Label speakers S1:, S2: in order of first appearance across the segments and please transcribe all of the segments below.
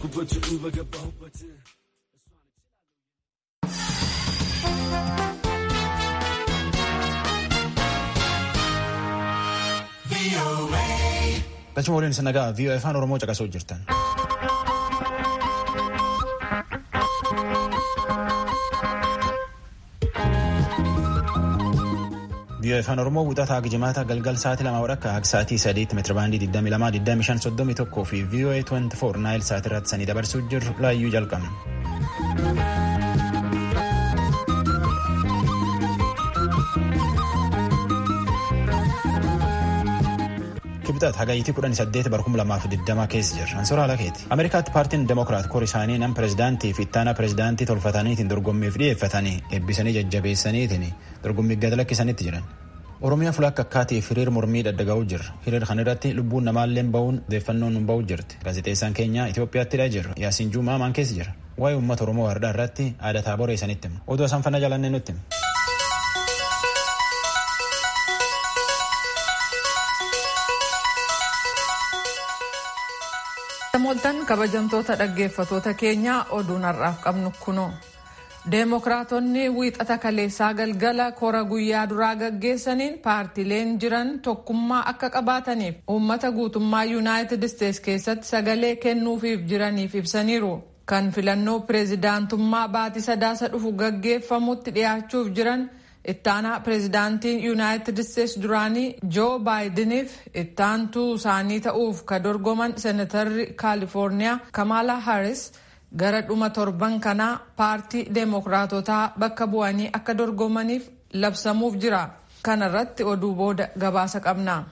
S1: kubbachuu በገባሁበት
S2: Galchuma waliin isa nagaa VOA afaan Oromoo caqasuu jirtan. VOA afaan Oromoo wuxataa gijimaata galgal sa'aatii lama wadhakka akka sa'aatii sadiitti meetirabaandii 22 25 31 fi VOA 24 naayil sa'aatii irratti sanii dabarsuu jirru laayyuu jalqabna. kibxaat hagayyitii kudhan saddeet bara kuma lamaaf digdama keessa jirra ansoora alakeeti ameerikaatti paartiin demokiraat kor isaanii nam pirezidaantii fi ittaana pirezidaantii tolfataniitiin dorgommiif dhiyeeffatanii eebbisanii jajjabeessaniitiin dorgommii gad lakkisanitti jiran oromiyaa fulakka akkaatiif hiriir mormii daddaga'uu jirra hiriir kan irratti lubbuun namaallee ba'uun odeeffannoon ba'uu jirti gaazexeessaan keenya itiyoophiyaatti jirra yaasiin juumaa maan keessa jira waa'ee uummata oromoo wardaa irratti aadataa boreessanitti hima oduu isaan fannaa jalannee nutti hima.
S3: Namoottan kabajamtoota dhaggeeffatoota keenyaa oduun har'aaf qabnu kunoo. Deemokiraatonni wiixata kaleessaa galgala kora guyyaa duraa gaggeessaniin paartileen jiran tokkummaa akka qabaataniif uummata guutummaa yuunaayitid isteets keessatti sagalee kennuufiif jiraniif ibsaniiru. Kan filannoo pireezidaantummaa baatii sadaasa dhufu gaggeeffamutti dhiyaachuuf jiran ittaanaa pireezidaantiin yuunaayitid isteets duraanii joo baayidiniif ittaantuu isaanii ta'uuf ka dorgoman seenatarri kaalifoorniyaa kamaala haaris gara dhuma torban kanaa paartii deemokiraatotaa bakka bu'anii akka dorgomaniif labsamuuf jira kanarratti oduu booda gabaasa qabna.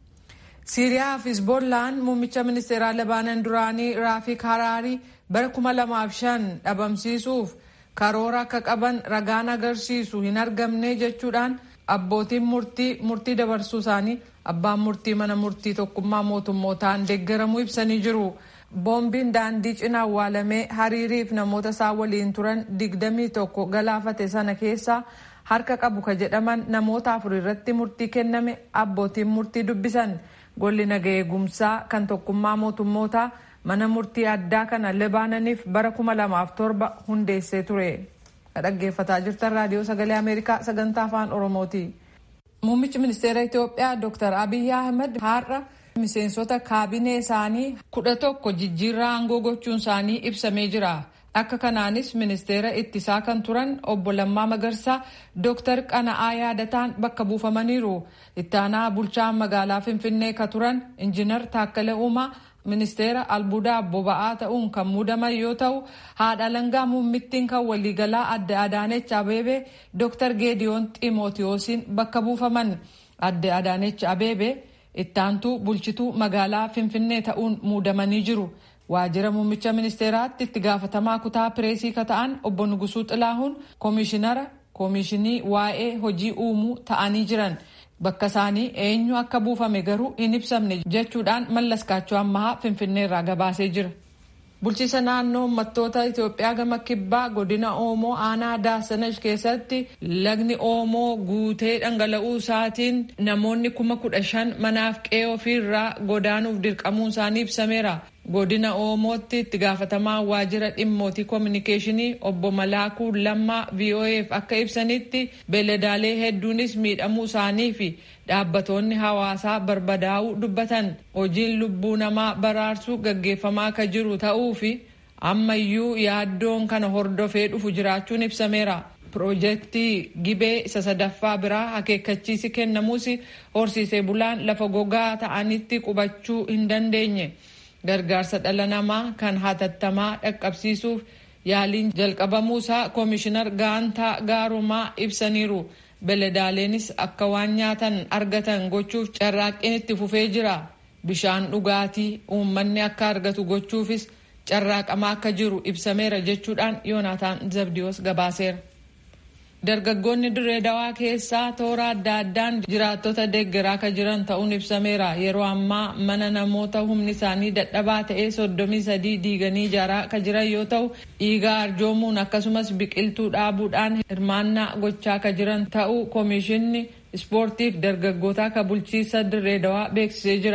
S3: siiriyaa fi hizboollaan muummicha ministeeraa labaanan duraanii raafik haraarii bara 2005 dhabamsiisuuf karoora akka qaban ragaan agarsiisu hin argamne jechuudhaan abbootiin murtii murtii dabarsuu isaanii abbaan murtii mana murtii tokkummaa mootummootaan deeggaramuu ibsanii jiru. boombiin daandii cina awwaalamee hariiriif namoota isaa waliin turan digdamii tokko galaafate sana keessaa harka qabu ka jedhaman namoota afur irratti murtii kenname abbootiin murtii dubbisan golli naga eegumsaa kan tokkummaa mootummootaa mana murtii addaa kana libaananiif bara kuma lamaaf torba hundeessee ture dhaggeeffataa jirtan raadiyoo sagalee ameerikaa sagantaa afaan oromooti. muummichi ministeera itiyoophiyaa dr abiyyi ahmed har'a miseensota kaabinee isaanii kudha tokko jijjiirraa aangoo gochuun isaanii ibsamee jira akka kanaanis ministeera ittisaa kan turan obbo Lammaa Magarsaa dr Qana'aa yaadataan bakka buufamaniiru ittaanaa bulchaa magaalaa finfinnee ka turan injiinar Taakkale Uumaa ministeera albuudaa boba'aa ta'uun kan muudaman yoo ta'u haadha langaa muummittiin kan waliigalaa adde Adaanech Abeebee dr Geediyoon Ximootiyoosiin bakka buufaman adde Adaanech Abeebee ittaantuu bulchituu magaalaa finfinnee ta'uun muudamanii jiru waajjira muummicha ministeeraatti itti gaafatamaa kutaa pireesii ka ta'an obbo Nugusuu Xilaahuun koomishinara koomishinii waa'ee hojii uumuu ta'anii jiran bakka isaanii eenyu akka buufame garuu hin ibsamne jechuudhaan mallaskaachoo ammahaa finfinneerraa gabaasee jira. bulchiisa naannoo uummattoota Itoophiyaa gama kibbaa godina Oomoo aanaa Daasanash keessatti lagni Oomoo guutee dhangala'uu isaatiin namoonni kuma kudha shan manaaf qe'ee ofiirraa godaanuuf dirqamuun isaanii ibsameera. Godina Oomootti itti gaafatamaa waajjira dhimmootii koominikeeshinii obbo Malaakuu Lammaa VOA'f akka ibsanitti beeladaalee hedduunis miidhamuu isaanii fi dhaabbatoonni hawaasaa barbadaa'uu dubbatan hojiin lubbuu namaa baraarsuu gaggeeffamaa akka jiru ta'uu fi ammayyuu yaaddoon kana hordofee dhufu jiraachuun ibsameera. Piroojeektii gibee isa sadaffaa biraa akeekkachiisi kennamuus horsiisee bulaan lafa gogaa ta'anitti qubachuu hin dandeenye. Gargaarsa dhala namaa kan hatattamaa dhaqqabsiisuuf yaaliin jalqabamuusaa koomishinar gaantaa gaarumaa ibsaniiru. beeladaaleenis akka waan nyaatan argatan gochuuf carraaqqiin itti fufee jira bishaan dhugaatii uummanni akka argatu gochuufis carraaqamaa akka jiru ibsameera jechuudhaan yoonaataan zabdiyoos gabaaseera. dargaggoonni dirree dawaa keessaa toora adda addaan jiraattota deeggaraa akka jiran ta'uun ibsameera yeroo ammaa mana namoota humni isaanii dadhabaa ta'ee soddomii sadii diiganii ijaaraa akka jiran yoo ta'u dhiigaa arjoomuun akkasumas biqiltuu dhaabuudhaan hirmaannaa gochaa akka jiran ta'uu koomishinni ispoortiif dargaggoota akka bulchiisa dirree dawaa beeksisee jira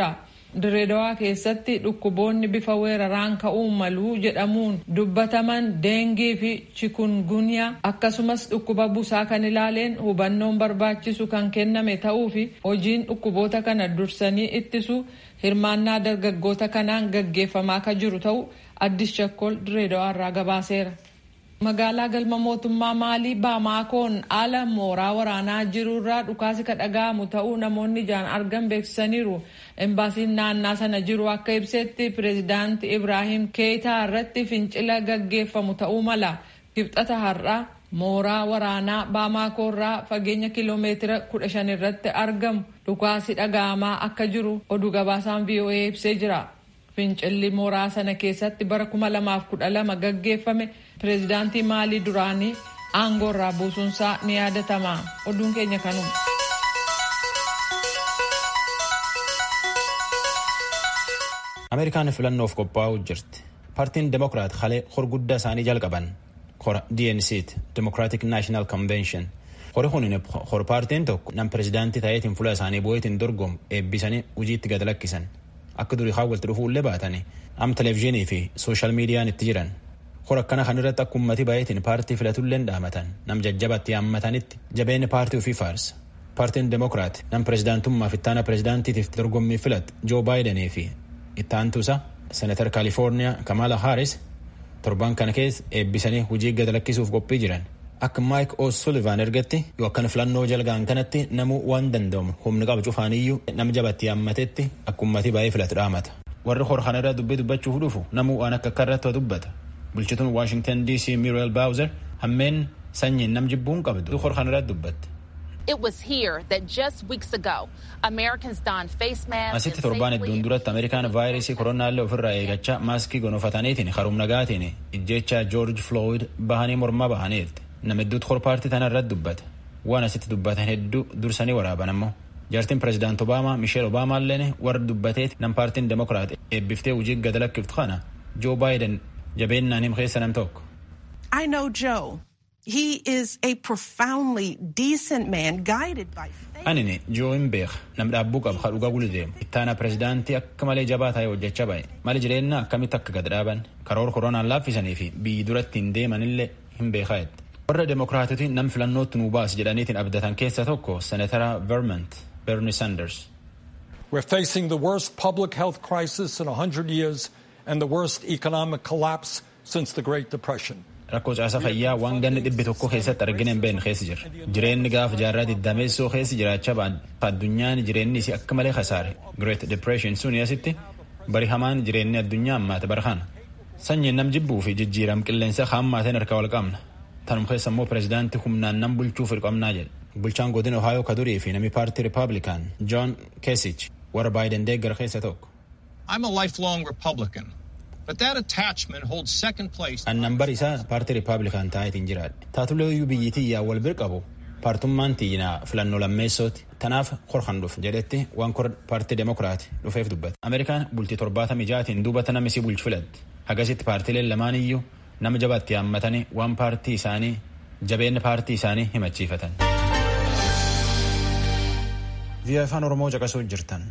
S3: Direedawaa keessatti dhukkuboonni bifa weeraraan ka'uu maluu jedhamuun dubbataman deengii fi chikungunyaa akkasumas dhukkuba busaa kan ilaaleen hubannoon barbaachisu kan kenname ta'uu fi hojiin dhukkuboota kana dursanii ittisu hirmaannaa dargaggoota kanaan gaggeeffamaa kan jiru ta'uu addis chakkol direedawaa irraa gabaaseera. magaalaa galma mootummaa maalii baamaakoon ala mooraa waraanaa jirurraa dhukaasi ka dhaga'amu ta'uu namoonni ijaan argan beeksisaniiru embaasiin naannaa sana jiru akka ibsetti pireezidaanti ibraahim keeyitaa irratti fincila gaggeeffamu ta'uu mala kibxata har'aa mooraa waraanaa baamaakoorraa fageenya kiloomeetira kudha shan irratti argamu dhukaasi dhaga'amaa akka jiru oduu gabaasaan voa ibsee jira. fincilli mooraa sana keessatti bara 2012 gaggeeffame pireezidaantii maalii duraanii aangoorraa buusuunsaa ni yaadatama oduun keenya kanuma.
S2: ameerikaan filannoof qophaa'uu jirti paartiin demokiraat halee horguddaa isaanii jalqaban hora dnc democratic national convention hori kun hor paartiin tokko nam pireezidaantii ta'eetiin fuula isaanii bu'eetiin dorgomu eebbisanii hojiitti gad lakkisan akka durii walitti dhufuullee baatanii am televezyiinii fi sooshaal miidiyaan itti jiran hora akkana kan irratti akka ummati baay'eetiin paartii filatulleen dhaamatan nam jajjabatti yaammatanitti jabeenni paartii ofii faarsa paartiin demokiraat nam pireezidaantummaaf ittaana pireezidaantiitiif dorgommii filat joo baayidenii fi ittaantuusa senatar kaalifoorniyaa kamaala haaris torban kana keessa eebbisanii hojii gad lakkisuuf qophii jiran akka maayik o'sullivan ergatti yoo akkana filannoo jalgaan kanatti namuu waan danda'amu humni qabu cufaaniyyuu nam jabatti yaammatetti akka ummatii baay'ee filatu dhaamata warri hor kana irra dubbii dubbachuuf dhufu namuu waan akka akka irratti dubbata bulchituun waashingtan dc miriel baawuzer hammeen sanyiin nam jibbuun qabdu hor kana irratti dubbatte.
S1: It was here that just weeks ago Americans donned face masks.
S2: Asitti torbaan hedduun duratti Ameerikaan vaayirasii koronaallee ofirraa eegachaa maaskii gonofataniitiin harum nagaatiin ijjecha George Floyd bahanii mormaa bahaniirti. Nama hedduutu hor paartii tana irratti dubbata. Waan asitti dubbatan hedduu dursanii waraaban ammoo. Jaartiin pireezidaant Obaamaa Misheel Obaamaalleen warra dubbateeti nam paartiin demokiraat eebbiftee hojii gad lakkiftu kana Joo Baayiden jabeennaan him keessa nam tokko.
S4: I know Joe. He is a profoundly decent man guided by faith.
S2: Anini Joo hin beeka nam dhaabbuu qabu haa dhugaa gulu deemu. Ittaana pireezidaantii akka malee jabaa ta'e hojjechaa bahe. Mali jireenya akkamitti akka gad dhaaban karoora koronaan laaffisanii fi biyyi duratti hin deemanillee hin beekaa jette. Warra demokiraatoti nam filannootti nuu baas jedhaniitiin abdatan keessa tokko senatara Vermont Bernie Sanders.
S5: We're facing the worst public health crisis in 100 years and the worst economic collapse since the Great Depression.
S2: rakkoo caasa fayyaa waan ganni dhibbi tokko keessatti argine hin beekne keessa jira jireenyi gaafa jaarraa digdameessoo keessa jiraachaa ba'an addunyaan jireenyi isii akka malee kasaare great depression suni asitti bari hamaan jireenyi addunyaa ammaate bara kana sanyiin nam jibbuu fi jijjiiram qilleensa haammaateen harka wal qabna tanum keessa immoo pireezidaantii humnaan nam bulchuuf hirqabnaa jedhe bulchaan godina ohaayoo ka durii fi namni paartii ripaablikaan john kesich warra baayiden deeggara keessa tokko.
S6: I'm a lifelong Republican. But that attachment holds second place.
S2: Annan bar isaa paartii ripaablikaan taa'eetiin jiraadhe. Taatulee iyyuu biyyi tiyyaa wal bir qabu paartummaan tiyyinaa filannoo lammeessooti. Tanaaf korkan dhuf jedhetti waan kor paartii demokiraati dhufeef dubbata. Ameerikaan bultii torbaatama ijaatiin duubata namni si bulchu filatti. Hagasitti paartileen lamaan iyyuu nama jabaatti yaammatanii waan paartii isaanii jabeenya paartii isaanii himachiifatan. Biyya afaan Oromoo caqasuu jirtan.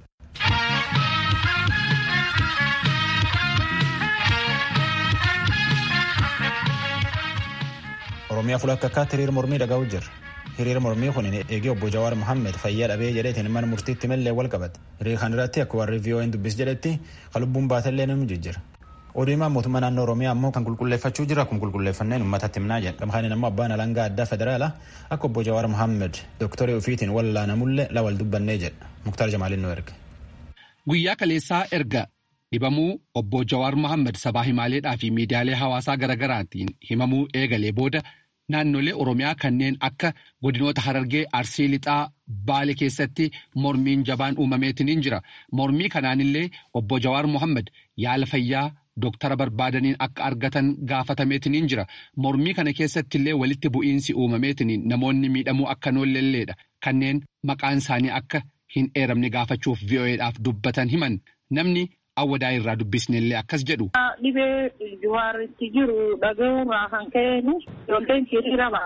S2: Oromiyaa fulakka akkaatti hiriira mormii dhaga'u jirra. Hiriira mormii kun eegee obbo Jawaar Mohammed fayyaa dhabee jedheetiin mana murtiitti mallee wal qabate. Hiriira kan irratti akka warri VON dubbis jedhetti kan lubbuun baatellee ni jijjira. Oduu himaa mootummaa naannoo Oromiyaa ammoo kan qulqulleeffachuu jira kun qulqulleeffanneen uummatatti himnaa jedha. Gamhaan ammoo abbaan alangaa addaa federaalaa akka obbo Jawaar Mohammed dooktarii ofiitiin wallaanamullee lawal dubbannee jedha. Muktaar Jamaalin nu erga.
S7: Guyyaa kaleessaa erga dhibamuu obbo Jawaar Mohammed sabaa himaaleedhaa fi miidiyaalee hawaasaa garaagaraatiin himamuu eegalee booda naannolee Oromiyaa kanneen akka godinoota Harargee Arsii Lixaa Baale keessatti mormiin jabaan uumameetiin jira. Mormii kanaanillee obbo Jawaar Mohammed yaala fayyaa Dooktara barbaadaniin akka argatan gaafatameetiin jira. Mormii kana keessatti illee walitti bu'iinsi uumameetiin namoonni miidhamuu akka noolleelleedha. Kanneen maqaan isaanii akka hin eeramne gaafachuuf VOA'dhaaf dubbatan himan. Namni awwadaa irraa dubbisnellee akkas jedhu.
S8: Dhibee Jawaaritti jiru dhaga'uurraa kan ka'een ijoolleen hiriira baatu.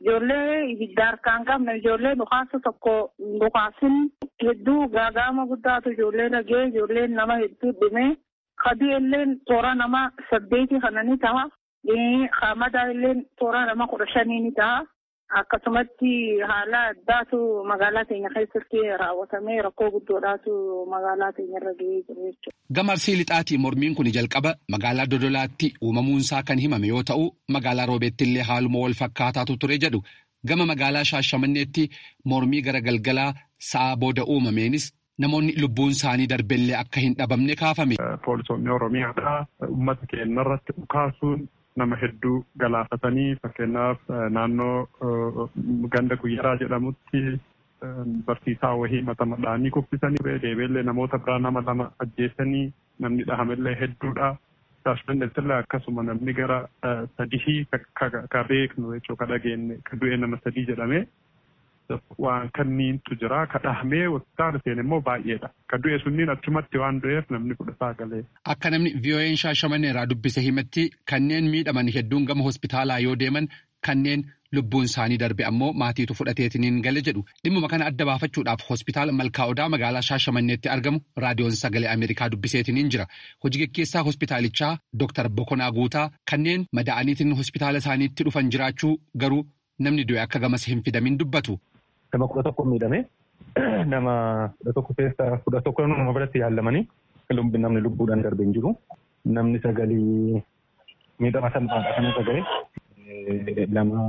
S8: Ijoollee ibidda harkaan qabne ijoollee dhukaasa tokko dhukaasin hedduu gaaga'ama guddaatu ijoollee dhagee ijoolleen nama hedduu dhume kadii illeen toora nama saddeeti kana ni ta'a. Hamadaa illeen toora nama kudha shanii ni ta'a. Akkasumatti haala addaatu magaalaa keenya keessatti raawwatamee rakkoo guddoodhaatu magaalaa keenya irra gahee jiru jechuudha.
S7: Gama Arsii Lixaatii mormiin kun jalqaba magaalaa Dodolaatti uumamuunsaa kan himame yoo ta'u magaalaa Roobeetti illee haaluma wal fakkaataatu ture jedhu gama magaalaa Shaashamanneetti mormii gara galgalaa sa'a booda uumameenis namoonni lubbuun isaanii darbellee akka hin dhabamne kaafame.
S9: Poolisoonni Oromiyaadhaa uummata keenya irratti dhukaasuun nama hedduu galaafatanii fakkeenyaaf naannoo ganda guyyaraa jedhamutti barsiisaa wahii mata madhaanii kuffisanii deebiillee namoota biraa nama lama ajjeesanii namni dhahamellee hedduudha. Shaashmanneettillee akkasuma namni gara sadii ka beeknu jechuu ka dhageenye ka du'e nama sadii jedhame waan kanniintu jira ka dhahamee hospitaala seene immoo baay'eedha. Ka du'e sunniin achumatti waan du'eef namni kudha saagalee.
S7: Akka namni VOA'n shaashamannee irraa dubbise himatti kanneen miidhaman hedduun gama hospitaalaa yoo deeman kanneen lubbuun isaanii darbe ammoo maatiitu fudhateetiniin gale jedhu dhimmuma kana adda baafachuudhaaf hospitaala malkaa'odaa magaalaa shaashamanneetti argamu raadiyoon sagalee ameerikaa dubbiseetiniin jira hojii gaggeessaa hospitaalichaa dooktar bokonaa guutaa kanneen madaa'aniitiin hospitaala isaaniitti dhufan jiraachuu garuu namni du'e akka gamas hin fidamin dubbatu.
S10: Nama kudha tokko miidhame nama kudha tokko keessa kudha tokko nama biratti yaallamanii namni lubbuudhaan darbe hin jiru. Namni sagalii miidhama salphaadha kan irra gahe lama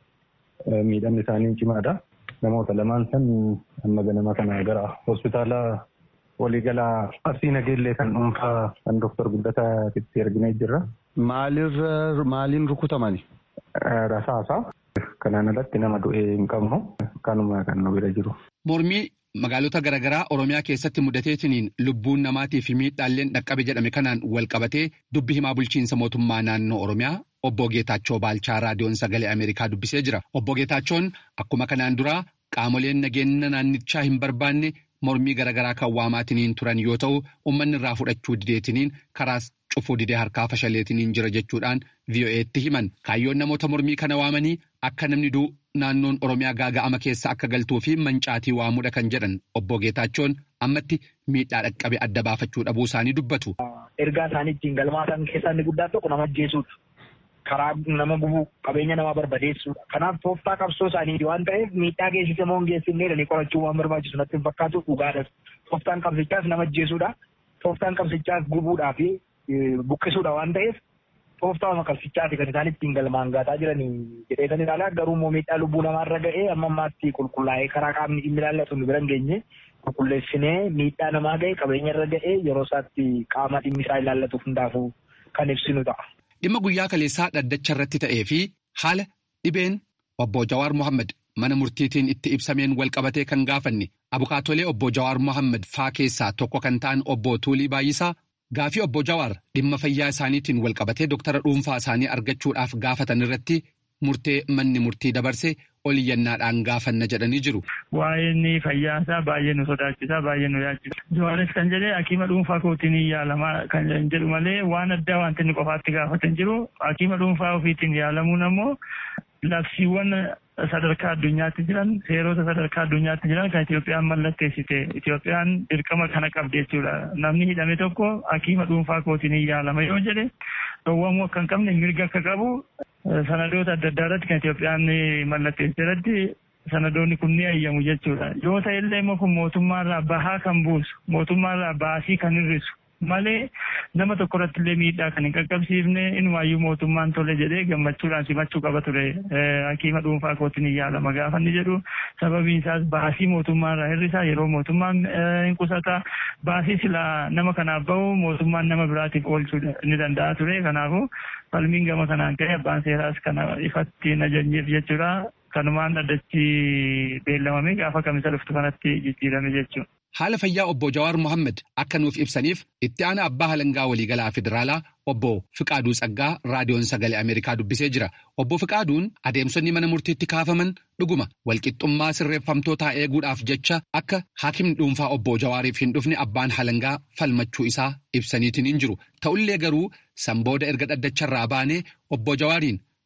S10: miidhamni isaanii cimaadha. Namoota lamaan san amma ganama kana gara hospitaala waliigalaa Arsii Nageellee kan dhuunfaa kan Dooktar Guddataa itti arginee jirra.
S11: Maalirra maaliin rukutamani?
S10: Rasaasa. Kanaan alatti nama du'ee hin qabnu kanuma kan nu bira jiru.
S7: Mormii magaalota garaagaraa Oromiyaa keessatti mudateetiniin lubbuun namaatii fi miidhaalleen dhaqqabe jedhame kanaan wal qabatee dubbi himaa bulchiinsa mootummaa naannoo Oromiyaa obbo Geetaachoo Baalchaa raadiyoon sagalee Ameerikaa dubbisee jira. Obbo Geetaachoon akkuma kanaan duraa qaamoleen nageenya naannichaa hin barbaanne mormii garaagaraa kan waamaatiniin turan yoo ta'u uummanni irraa fudhachuu dideetiniin karaas cufuu didee harkaa fashaleetiniin jira jechuudhaan VOA'tti himan kaayyoon namoota mormii kana waamanii akka namni du'u naannoon Oromiyaa gaaga'ama keessa akka galtuu fi mancaatii waamuudha kan jedhan obbo Geetaachoon ammatti miidhaa dhaqqabe adda baafachuu dhabuu isaanii dubbatu.
S12: Ergaa isaanii ittiin galmaatan keessaa inni guddaan tokko nama ajjeesuudha. Karaa nama gubuu qabeenya namaa barbadeessuudha. Kanaaf tooftaa qabsoo isaaniiti waan ta'eef miidhaa geessise moo hin geessifne jedhanii qorachuu waan barbaachisu natti hin fakkaatu dhugaadhas. Tooftaan qabsichaas nama ajjeesuudha. Tooftaan qabsichaas gubuudhaa fi buqqisuudha waan ta'eef tooftaa qabsichaati kan isaan ittiin galmaan gaataa jiranii jedheetan ilaalaa garuu immoo miidhaa lubbuu namaarra ga'ee amma ammaatti qulqullaa'ee karaa qaamni dhimmi ilaallatu nu bira hin geenye qulqulleessinee miidhaa namaa ga'e qabeenya irra ga'ee yeroo isaatti qaama dhimmi isaa ilaallatu hundaafuu kan ibsinu ta'a.
S7: Dhimma guyyaa kaleessaa dhaddacha irratti ta'ee fi haala dhibeen obbo Jawaar Mohaammed mana murtiitiin itti ibsameen wal qabatee kan gaafanne abukaatolee obbo Jawaar Mohaammed faa keessaa tokko kan ta'an obbo Tuulii Baay'isaa gaafii obbo Jawaar dhimma fayyaa isaaniitiin wal qabatee doktara dhuunfaa isaanii argachuudhaaf gaafatan irratti murtee manni murtii dabarse oliyyannaadhaan gaafanna jedhanii jiru.
S13: Waa'een fayyaasaa baay'ee nu sodaachisaa baay'ee nu yaachisa. Jawaaris kan jedhee hakiima dhuunfaa kootiin yaalamaa kan jedhu malee waan addaa wanti inni qofaatti gaafatan jiru hakiima dhuunfaa ofiitiin yaalamuun ammoo labsiiwwan sadarkaa addunyaatti jiran seerota sadarkaa addunyaatti jiran kan Itoophiyaan mallatteessite Itoophiyaan dirqama kana qabdi jechuudha. Namni hidhame tokko hakiima dhuunfaa kootiin yaalama yoo jedhe dhowwamuu akka hin qabne mirga akka qabu sanadoota adda addaa irratti kan Itoophiyaan mallatteessite irratti sanadoonni kun ni ayyamu jechuudha. Yoo ta'e illee immoo kun mootummaarraa bahaa kan buusu mootummaarraa baasii kan hir'isu malee nama tokko irratti illee miidhaa kan hin qaqqabsiifne inumaayyuu mootummaan tole jedhee gammachuudhaan simachuu qaba ture hakiima dhuunfaa kootiin hin yaalama gaafa inni jedhu sababiin isaas baasii mootummaarraa hir'isaa yeroo mootummaan hin qusata baasii silaa nama kanaaf bahu mootummaan nama biraatiif oolchuu ni danda'a ture kanaafuu falmiin gama kanaan ka'e abbaan seeraas kana ifatti hin ajajneef jechuudha kanumaan dhaddachi beellamame gaafa kamisa dhuftu kanatti jijjiirame jechuudha.
S7: Haala fayyaa obbo Jawaar Mohaammed akka nuuf ibsaniif itti aanaa abbaa halangaa waliigalaa federaalaa obbo Fiqaaduu Tsaggaa raadiyoon sagalee Ameerikaa dubbisee jira. Obbo Fiqaaduun adeemsonni mana murtiitti kaafaman dhuguma walqixxummaa sirreeffamtootaa eeguudhaaf jecha akka haakimni dhuunfaa obbo Jawaariif hin dhufne abbaan halangaa falmachuu isaa ibsaniitiin hin jiru. Ta'ullee garuu sanbooda erga dhaddacharraa baanee obbo Jawaariin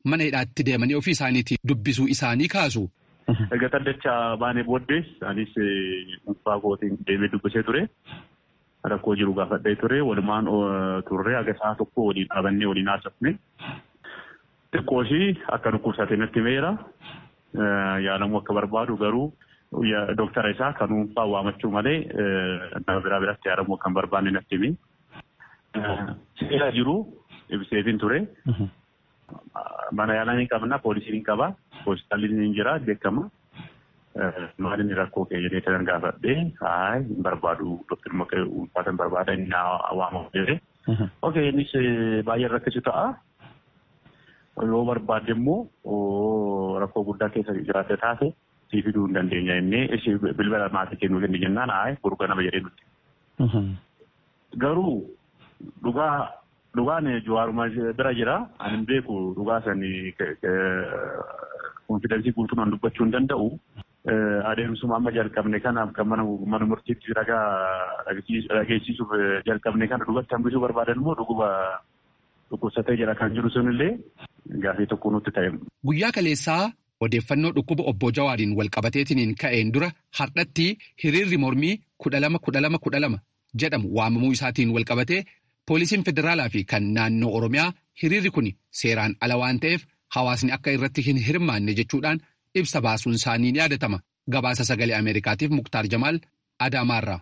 S7: mana hidhaatti deemanii ofii isaaniitiin dubbisuu isaanii kaasu.
S14: Erga dhaddacha baanee booddees anis dhuunfaa kootiin deemee dubbisee ture. Rakkoo jiru gaafadhee ture. Walumaan turre haga sa'a tokko waliin dhaabannee waliin haasofne. Xiqqoo ishii akka dhukkubsate natti himeera. Yaalamuu akka barbaadu garuu dooktara isaa kan dhuunfaa waamachuu malee nama biraa biratti yaalamuu akka hin barbaanne natti hime. Seera jiru ibseetiin ture. Mana yaalaa ni qabna, poolisiin ni qaba, hospitaalli ni jira, beekama. Maaliin rakkoo kee jedhee kan gaafadhee, haay hin barbaadu, doktar maqaa ulfaata hin barbaada, inni waamamu jedhee. Okey, innis baay'ee rakkisu ta'a. Yoo barbaadde immoo rakkoo guddaa keessa jiraatte taate sii fiduu hin dandeenya innee ishee bilbila maatii kennuu kenni jennaan haay gurgura nama jedhee nuti. Garuu dhugaa dhugaan jawaaruma bira jira ani hin beeku dhugaa sanii konfidensii guutumaan dubbachuu hin danda'u. Adeemsuma amma jalqabne kana kan mana murtiitti ragaa dhageessisuuf jalqabne kana dhugatti hambisuu barbaadan immoo dhuguma dhukkubsatee jira kan jiru sunillee gaafii tokko nutti ta'e.
S7: Guyyaa kaleessaa odeeffannoo dhukkuba obbo Jawaariin walqabateetiin ka'een dura har'atti hiriirri mormii kudha lama kudha lama kudha lama jedhamu waamamuu isaatiin walqabatee poolisiin federaalaa fi kan naannoo Oromiyaa hiriirri kun seeraan ala waan ta'eef hawaasni akka irratti hin hirmaanne jechuudhaan ibsa baasuun isaanii ni yaadatama. Gabaasa sagalee Ameerikaatiif Muktaar Jamaal Adaamaarraa.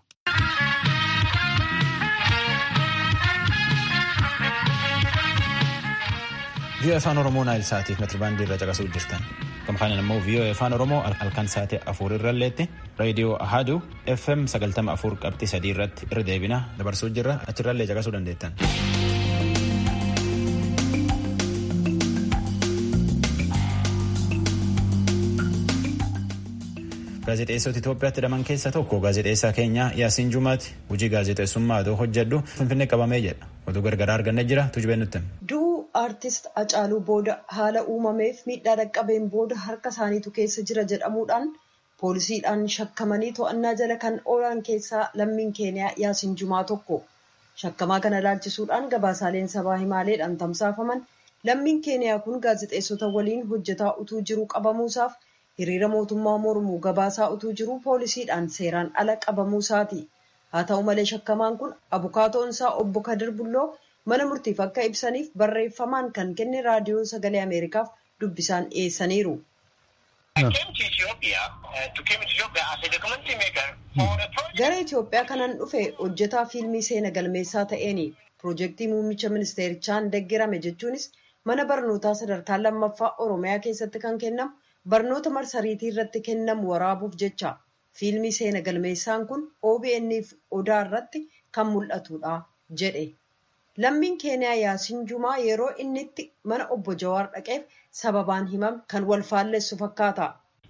S2: vii'oo afaan oromoo naayil saatiif metirbaandii irra caqasuu jirtan gamkaanin immoo vii'oo afaan oromoo halkan saatii afur irralleetti reediyoo ahadu fm sagaltama afur qabxii sadii irratti irra deebina dabarsuu jirra achirrallee caqasuu dandeettan. gaazexeessota Itoophiyaatti hidhaman keessa tokko gaazexeessaa keenya Yaasiin Jumaati hojii gaazexeessummaa adoo hojjedhu Finfinnee qabamee jedha oduu gargaraa argannee jira tujubee nutti.
S15: Du'uu aartist Hacaaluu booda haala uumameef miidhaa dhaqqabeen booda harka isaaniitu keessa jira jedhamuudhaan poolisiidhaan shakkamanii to'annaa jala kan oolan keessaa lammiin keeniyaa Yaasiin Jumaa tokko. Shakkamaa kana ilaalchisuudhaan gabaasaaleen sabaa himaaleedhaan tamsaafaman lammiin keeniyaa kun gaazexeessota waliin hojjetaa utuu jiru qabamuusaaf hiriira mootummaa mormuu gabaasaa utuu jiru poolisiidhaan seeraan ala qabamuusaati. Haa ta'u malee shakkamaan kun abukaatoon isaa obbo Kadir Bulloo mana murtiif akka ibsaniif barreeffamaan kan kenne raadiyoo sagalee Ameerikaaf dubbisaan dhiyeessaniiru. Gara Itoophiyaa kanan dhufe hojjetaa fiilmii seena galmeessaa ta'eeni piroojeektii muummicha ministeerichaan deeggarame jechuunis mana barnootaa sadarkaa lammaffaa Oromiyaa keessatti kan kennamu barnoota marsariitii irratti kennamu waraabuuf jecha fiilmii seena galmeessaan kun OBN'f odaa irratti kan mul'atudha jedhe. Lammiin keeniyaa Yaasiin Jumaa yeroo inni itti mana obbo Jawaar dhaqeef sababaan himame kan wal faallessu fakkaata.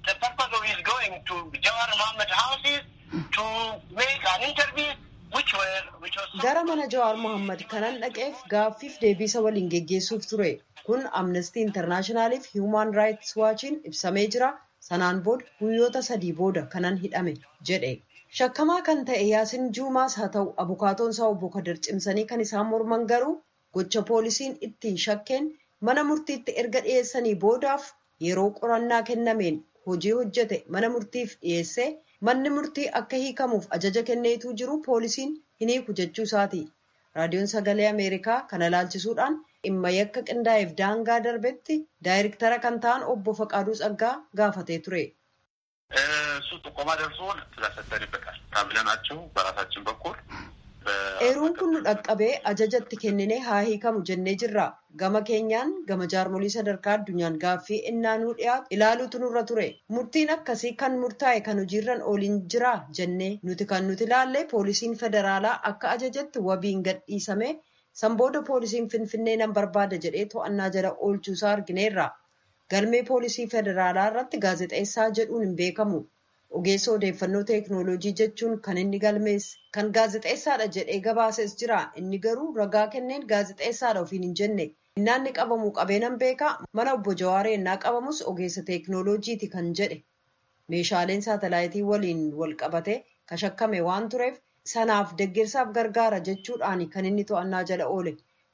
S15: Gara mana Jawaar Mohammad kanan dhaqeef gaaffiif deebisa waliin geggeessuuf ture. Kun Amnestii Intarnaashinaaliif Human Rights Waachiin ibsamee jira. Sanaan booda guyyoota sadii booda kanan hidhame jedhe. Shakkamaa kan ta'e Yaasiin Juumaas haa ta'u abukaatoon isaa obbo Kadir cimsanii kan isaan morman garuu gocha poolisiin ittiin shakkeen mana murtiitti erga dhiyeessanii boodaaf yeroo qorannaa kennameen hojii hojjete mana murtiif dhiyeessee manni murtii akka hiikamuuf ajaja kenneetuu jiru poolisiin hin hiiku jechuu isaati. Raadiyoon sagalee Ameerikaa kana ilaalchisuudhaan dhimma yakka qindaa'eef daangaa darbetti daayirektara kan ta'an obbo Faqaaduu Tsaggaa gaafatee ture.
S16: እሱ ጥቆማ ደርሶን ስለሰጠንበታል ታብለናቸው በራሳችን በኩል
S15: Eeruun kun nu dhaqqabee ajajatti kennine haa hiikamu jennee jirra. Gama keenyaan gama jaarmolii sadarkaa addunyaan gaaffii innaa nuu dhiyaatu ilaaluutu nurra ture. Murtiin akkasii kan murtaa'e kan hojiirran ooliin jira jennee nuti kan nuti ilaalle poolisiin federaalaa akka ajajatti wabiin gadhiisame sanbooda poolisiin finfinnee nan barbaada jedhee to'annaa jala oolchuusaa argineerra. Galmee poolisii federaalaa irratti gaazexeessaa jedhuun hin beekamu. Ogeessa odeeffannoo teeknooloojii jechuun kan inni galmeesse kan gaazexeessaadha jedhee gabaases jira. Inni garuu ragaa kenneen gaazexeessaadha ofiin hin jenne. Innaan ni qabamu qabeenan beekaa mana obbo Jawaaree innaa qabamus ogeessa teeknooloojiiti kan jedhe. Meeshaaleen saatalaayitii waliin wal qabate kashakkame waan tureef sanaaf deeggarsaaf gargaara jechuudhaan kan inni to'annaa jala oole.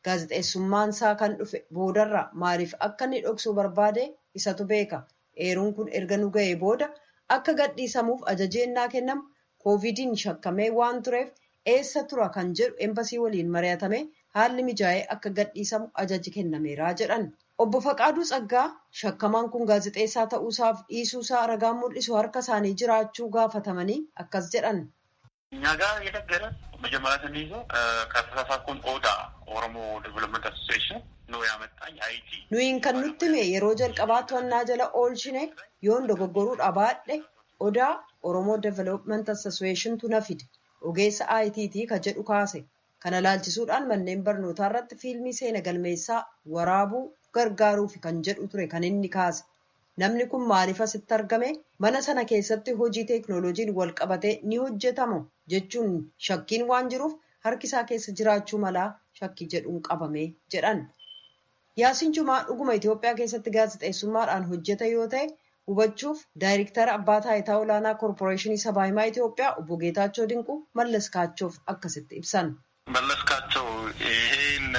S15: gaazexeessummaan isaa kan dhufe boodarra maaliif akka inni dhoksuu barbaade isatu beeka eeruun kun erga nu ga'ee booda akka gadhiisamuuf ajajeennaa kennamu koovidiin shakkamee waan tureef eessa tura kan jedhu embasii waliin mari'atame haalli mijaa'ee akka gadhiisamu ajaji kennameeraa jedhan. Obbo Faqaaduu Tsaggaa shakkamaan kun gaazexeessaa ta'uusaaf dhiisuusaa ragaan mul'isu harka isaanii jiraachuu gaafatamanii akkas jedhan.
S16: እኛ ጋር የነገረ መጀመሪያ ስንይዘው ከተሳሳትኩን ኦዳ ኦሮሞ ዴቨሎፕመንት አሶሲዬሽን ነው ያመጣኝ አይቲ
S15: Nuyin kan nutti hime yeroo jalqabaa to'annaa jala oolchine yoon dogoggoruudha baadhe odaa Oromoo Development Association tu na fide ogeessa ITT ka jedhu kaase. Kana laalchisuudhaan manneen barnootaa irratti fiilmii seena galmeessaa waraabuu gargaaruuf kan jedhu ture kan inni kaase. Namni kun maaliif asitti argame? Mana sana keessatti hojii teeknooloojiin wal qabatee ni hojjetamu jechuun shakkiin waan jiruuf harki isaa keessa jiraachuu malaa shakkii jedhuun qabame jedhan. Yaasiin Jumaa dhuguma Itoophiyaa keessatti gaazexeessummaadhaan hojjeta yoo ta'e hubachuuf daayirektara abbaa taayitaa olaanaa koorporeeshinii sabaa himaa Itoophiyaa obbo Geetaachoo Dinquu Mallas Kaachoof akkasitti ibsan.
S16: መለስካቸው ይሄን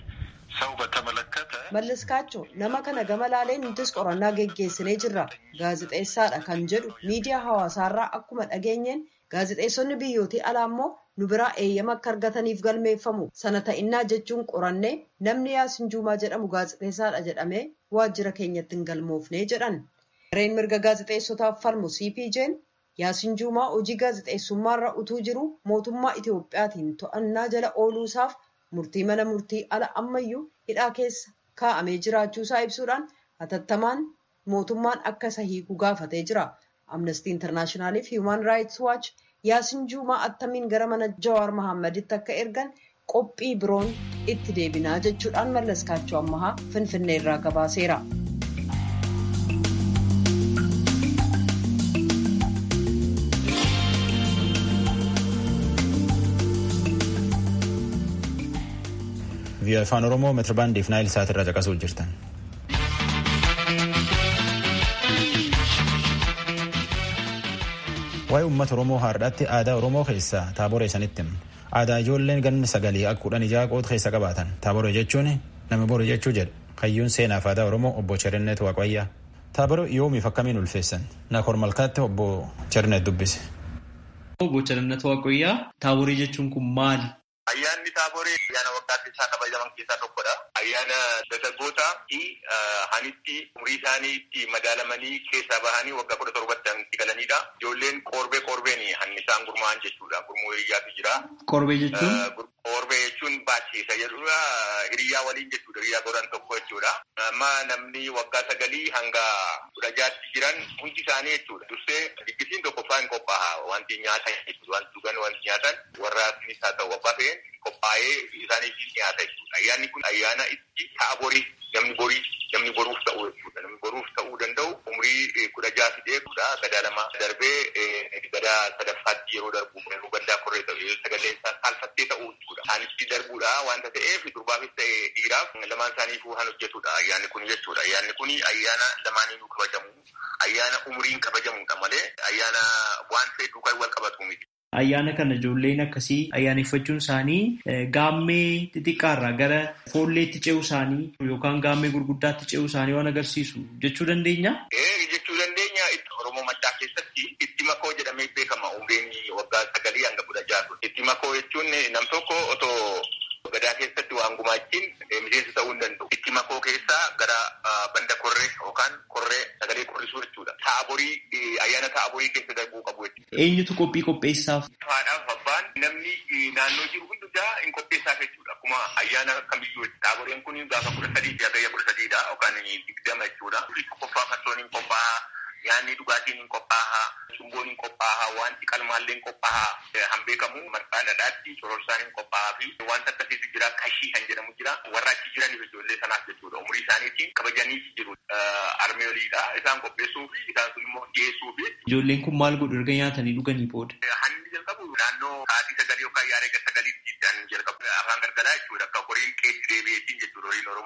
S16: ሰው በተመለከተ
S15: Mallaskaachoo nama kana gama laalee nutis qorannaa geggeessinee jirra. Gaazexeessaadha kan jedhu miidiyaa hawaasaarraa akkuma dhageenyeen gaazexeessonni biyyootii alaa immoo nu biraa eeyyama akka argataniif galmeeffamu. Sana ta'innaa jechuun qorannee namni Yaasin Juumaa jedhamu gaazexeessaadha jedhamee waajjira keenyatti hin galmoofnee jedhan. Gareen mirga gaazexeessotaaf falmu CPJ'n Yaasin Juumaa hojii gaazexeessummaarra utuu jiru mootummaa Itoophiyaatiin to'annaa jala ooluusaaf murtii mana murtii ala ammayyuu hidhaa keessa kaa'amee jiraachuusaa ibsuudhaan hatattamaan mootummaan akka isa hiiku gaafatee jira. Amnestii Intarnaashinaaliif Hiiman Raayits Waaч Yaasin Juumaa attamiin gara mana Jawaar Mahaammaditti akka ergan qophii biroon itti deebinaa jechuudhaan mallaskaachoo ammahaa Finfinnee irraa gabaaseera.
S2: Vii'oo afaan Oromoo meetirbaandiif naayil saatirraa caqasuu jirtan. Waa'ee uummata Oromoo har'aatti aadaa Oromoo keessaa taabora isanitti himna. Aadaa ijoolleen ganna sagalii akka kudhan ijaa qoota keessa qabaatan. Taabora jechuun nama boru jechuu jedha. Hayyuun seenaaf aadaa Oromoo obbo Cherinnet Waaqayyaa. Taabora yoomiif akkamiin ulfeessan? Naakor Malkaatti obbo Cherinnet dubbise.
S17: Obbo Cherinnet Waaqayyaa taaborii jechuun kun maali?
S16: Ayyaanni taaboree ayyaana waggaa keessaa kabajaman keessaa tokkodha. Ayyaana dargaggootaa fi hanitti umurii isaanii itti madaalamanii keessaa bahanii waggaa kudha torbatti itti galanidha. Ijoolleen qorbee qorbeen hanni isaan gurmaa'an jechuudha. Gurmuu hiriyaatu jira.
S17: Qorbee jechuun?
S16: Qorbee jechuun baachisa jedhudha. Hiriyaa waliin jechuudha. Hiriyaa godhan tokko jechuudha. Amma namni waggaa sagalii hanga kudha jaatti jiran hundi isaanii jechuudha. Dursee diggisiin tokkoffaa hin qophaa'a. Wanti nyaatan jechuudha. Wanti dhugan wanti nyaatan warra asinis haa ta'u abbaa ta'een qophaa'ee isaaniif nyaata jechuudha. Ayyaanni kun ayyaana itti ta'a borii namni borii namni boruuf ta'u jechuudha. Namni boruuf ta'uu danda'u umurii kudha ja'a fidee kudha gadaa lama darbee gadaa sadaffaatti yeroo darbu yeroo gaddaa korree ta'u sagalee isaa saalfattee ta'u jechuudha. Isaanitti darbuudha wanta ta'eef durbaafis ta'e dhiiraaf lamaan isaaniifuu kan hojjetudha ayyaanni kun jechuudha. Ayyaanni kun ayyaana lamaaniinuu kabajamu ayyaana umuriin kabajamudha malee ayyaana waan ta'e duukaa wal qabatu miti.
S17: Ayyaana kana ijoolleen akkasii ayyaaneffachuun isaanii gaammee xixiqqaarraa gara foolleetti ce'uu isaanii yookaan gaammee gurguddaatti ce'uu isaanii waan agarsiisu jechuu dandeenya.
S16: Jechuu dandeenya Oromoo Maccaa keessatti itti makoo jedhamee beekama umriin waggaa sagalii hanga kudha jaatu. Itti makoo jechuun nam tokko otoo gadaa keessatti waan gumaachiin miseensa ta'uu hin danda'u. Itti makoo keessaa gara banda korree yookaan korree sagalee qorrisuu jechuudha. Taaborii ayyaana taaborii keessa darbuu qabu jechuudha.
S17: Eenyutu qophii qopheessaaf?
S16: Haadhaaf abbaan namni naannoo jiru hundumaa hin qopheessaaf jechuudha. Akkuma ayyaana kamiyyuu taaboreen kun gaafa kudha sadii fi hagayya kudha sadiidha yookaan digdama jechuudha. Tokkoffaa farsoon hin qophaa'a. Nyaanni dhugaatiin hin qophaa'a. Cumboon hin qophaa'a. Wanti qalmaallee hin qophaa'a. Han beekamu marqaa dhadhaatti cororsaan hin qophaa'a fi wanta akkasiitu jira. Kashii kan jedhamu jira. Warra achi jiraniif ijoollee sanaaf jechuudha. Umurii isaaniitiin kabajanii jiru. Armee oliidha. Isaan qopheessuu fi isaan sun immoo dhiyeessuu fi.
S17: Ijoolleen kun maal godhu erga nyaatanii dhuganii booda?
S16: Hanni jalqabu naannoo sa'aatii sagalii yookaan yaada sagalii kan jalqabu afaan gargaraa jechuudha. Akka horiin qeetti deebi'eetiin jechuudha horiin Oromoo.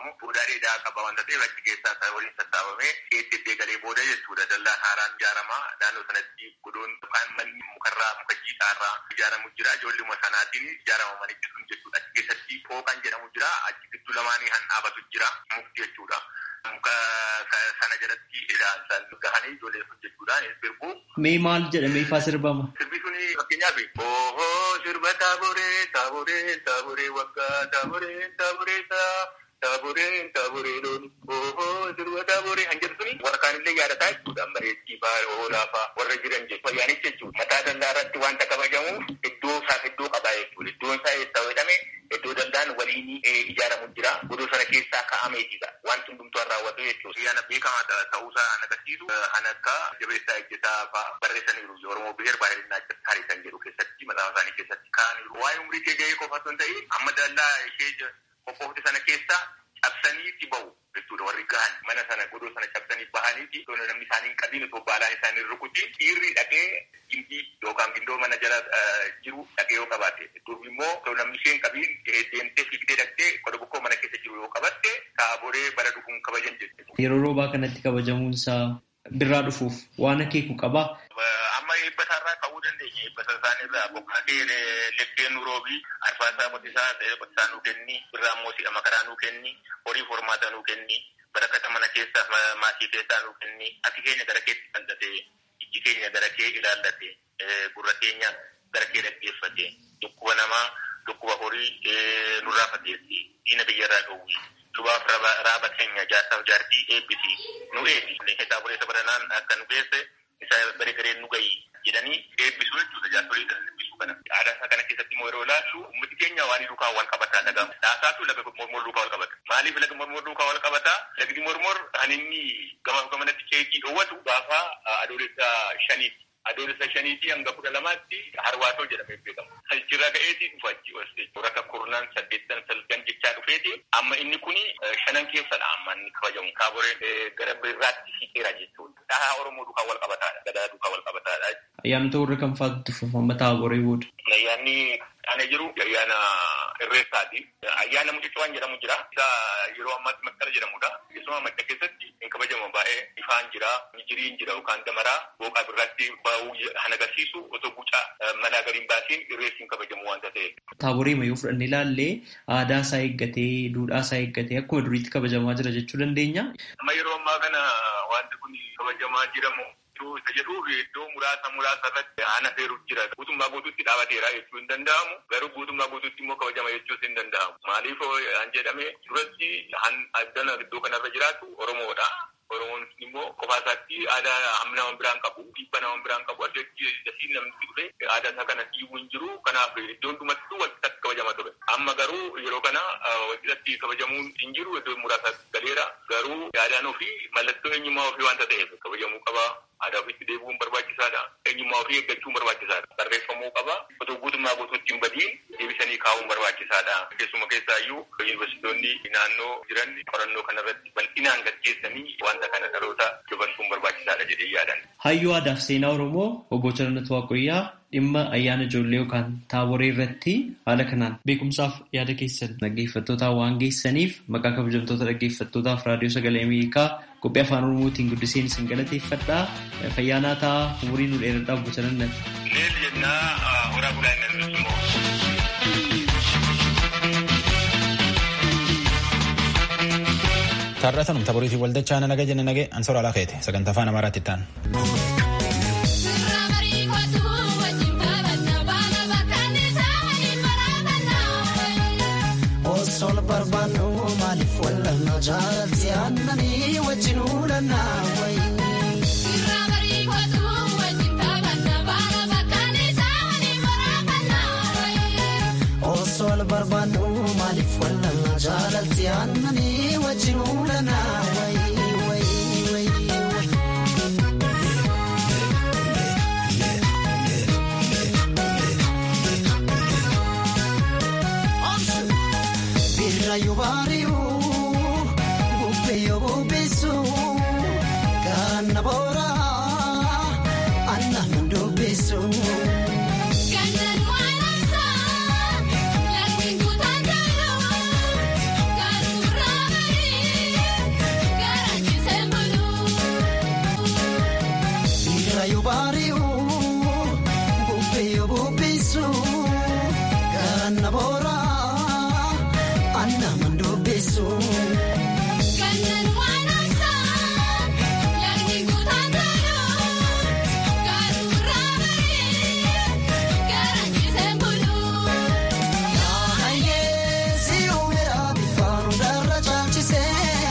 S16: sassaabamuu furdaa dheedaa qaba wanta ta'eef achi keessaa kan waliin sassaabamee keetti iddee galee booda jechuudha dallaan haaraan ijaarama naannoo sanatti godoon yookaan manni mukarraa muka jiidhaarraa ijaaramu jira ijoolluma sanaatiin ijaarama manichi sun jechuudha achi keessatti fooqan jedhamu jira achi gidduu lamaanii han dhaabatu jira mukti jechuudha. Muka sana jalatti ilaalchaan gahanii ijoolleen sun jechuudha sirbu.
S17: Mee maal jedhamee faa sirbama?
S16: Sirbi suni fakkeenyaaf oohoo sirba taaboree taaboree taaboree waggaa taaboree taaboree saa taaboree taaboree loon oohoo sirba taaboree han jedhu suni warra kaanillee yaadataa jechuudha bareeddii faa oolaa faa warra jiran jechuudha fayyaanis jechuudha mataa dallaa irratti wanta kabajamuuf iddoo isaaf iddoo qabaa jechuudha iddoon isaa eessa jedhame iddoo dallaan waliin ijaaramu jira godoo sana keessaa ka'ameetidha wanti hundumtuu raawwatu jechuudha. Ayyaana beekamaa ta'uusaa kan agarsiisu kan akka jabeessaa ejjetaa fa'aa barreessaniiru Oromoo biheer baay'inaa tarii kan jedhu keessatti maxaafa isaanii keessatti kaa'aniiru. Waa'ee umrii kee gahee qofa osoo hin ta'in amma dallaa ishee qophoofte sana keessaa cabsaniitti bahu jechuudha warri gahan mana sana godoo sana cabsanii bahaniiti osoo namni isaanii hin qabiin osoo baalaan isaanii rukuti dhiirri dhaqee gimbii yookaan gindoo mana jala jiru dhaqee yoo qabaate durbi immoo osoo namni ishee hin qabiin deemtee fiigdee dhaqxee qoda bokkoo mana keessa jiru yoo qabatte taaboree bara dhufuun kabajan jechuudha.
S17: Yeroo roobaa kanatti kabajamuun isaa birraa dhufuuf waan akeeku qabaa.
S16: Amma eebba isaarraa ka'uu dandeenya. Eebba isaanirraa boqqolloo lekkeen nu roobii arfaasaa qotisaa qotisaa nuu kenni birraa immoo si'a makaraa nuu kenni horii hormaata nuu kenni barakata mana keessaa maatii keessaa nuu kenni ati keenya gara keetti qal'ate ijji keenya gara kee ilaallate gurra keenya gara kee dhaggeeffate dhukkuba namaa dhukkuba horii nurraa fageessi diina biyyarraa dhowwi lubaaf raaba keenya jaarsaaf jaartii eebbisi nu eebbi kitaabolee sabaranaan akka nu geesse isa bare gareen nu gayi jedhanii eebbisuu jechuudha jaarsolii kana eebbisuu kana. Aadaa isaa kana keessatti immoo yeroo ilaallu uummati keenya waan duukaa wal qabataa dhagamu. Dhaasaatu laga mormor duukaa wal qabata. Maaliif laga mormor duukaa wal qabataa? Lagdi mormor kan inni gamaaf gamanatti ceekii dhoowwatu gaafa adoolessa shaniiti. Adoolessa shaniitii hanga kudha lamaatti harwaatoo jedhamee beekama. Achirraa ka'eetii dhufa achi oolchee rakka kurnaan saddeettan salgan jechaa dhufeeti. Amma inni kuni shanan keessadha amma inni kabajamu. Taaboreen gara birraatti siqeera jechuudha. Dhahaa Oromoo duukaa wal qabataadha. Gadaa duukaa wal qabataadha.
S17: Ayyaanota warra kam fa'aatu tuffatama taaboree booda?
S16: Ayyaanni ana jiru ayyaana irreessaati. Ayyaana mucucuwaan jedhamu jira. Isa yeroo ammaatti masqala jedhamudha. Keessumaa madda keessatti hin kabajama baay'ee ifaan jira, mijiriin jira yookaan damaraa booqaa birratti ba'uu kan agarsiisu otoo guca mana gariin baasiin irreessi hin kabajamu waanta ta'eef.
S17: Taaboree mayyuu fudhannee ilaallee aadaa isaa eeggatee, duudhaa isaa eeggatee akkuma duriitti kabajamaa jira jechuu dandeenya.
S16: Amma yeroo ammaa kana wanti kun kabajamaa jiramu isa jedhuuf iddoo muraasa muraasa irratti haala feeruuf jira. Guutummaa guutuutti dhaabateera jechuu hin danda'amu. Garuu guutummaa guutuutti immoo kabajama jechuus hin danda'amu. Maaliif an jedhame duratti han addana iddoo kanarra jiraatu Oromoodha. Oromoon immoo qofaa isaatti aadaa hamma nama biraan qabu, dhiibba nama biraan qabu, addatti dasiin namni dhufe aadaa isaa kana dhiibuu hin jiru. Kanaaf iddoon dhumattuu walqixatti kabajama ture. Amma garuu yeroo kana walqixatti kabajamuun hin jiru iddoo muraasa galeera. Garuu aadaan ofii mallattoo eenyummaa ofii waanta ta'eef kabajamuu qaba. Aadaa ofiitti deebi'uun barbaachisaadha. Eenyummaa ofii eeggachuun barbaachisaadha. Barreeffamuu qaba. Otoo guutummaa guutuutti hin badiin deebisanii kaa'uun barbaachisaadha. Keessuma keessaayyuu yuunivarsiitonni naannoo jiran qorannoo kanarratti bal'inaan gaggeessanii wanta kana dhaloota dabarsuun barbaachisaadha jedhee yaadan.
S17: Hayyuu aadaa fi seenaa Oromoo obbo Charannatu Waaqoyyaa dhimma ayyaana ijoollee yookaan taaboree irratti haala kanaan beekumsaaf yaada keessan dhaggeeffattootaa waan geessaniif maqaa kabajamtoota dhaggeeffattootaaf raadiyoo sagalee Ameerikaa qophii afaan Oromootiin guddiseen isin galateeffadhaa fayyaanaa ta'a umurii nu dheeradhaa obbo Charannatu.
S16: Leel jennaa horaa bulaa hin immoo.
S2: Taarratanum taboriitii waldachaa naga jenna nage ansora alaa keete sagantaa afaan amaaraatti ta'an.
S18: Osoo barbaannu maaliif wallanna jaalatti aannanii wajjin uulannaa wayi. Osoo barbaannu maaliif wallanna jaalatti aannanii wajjin uulannaa wayi. Birra yoo baare.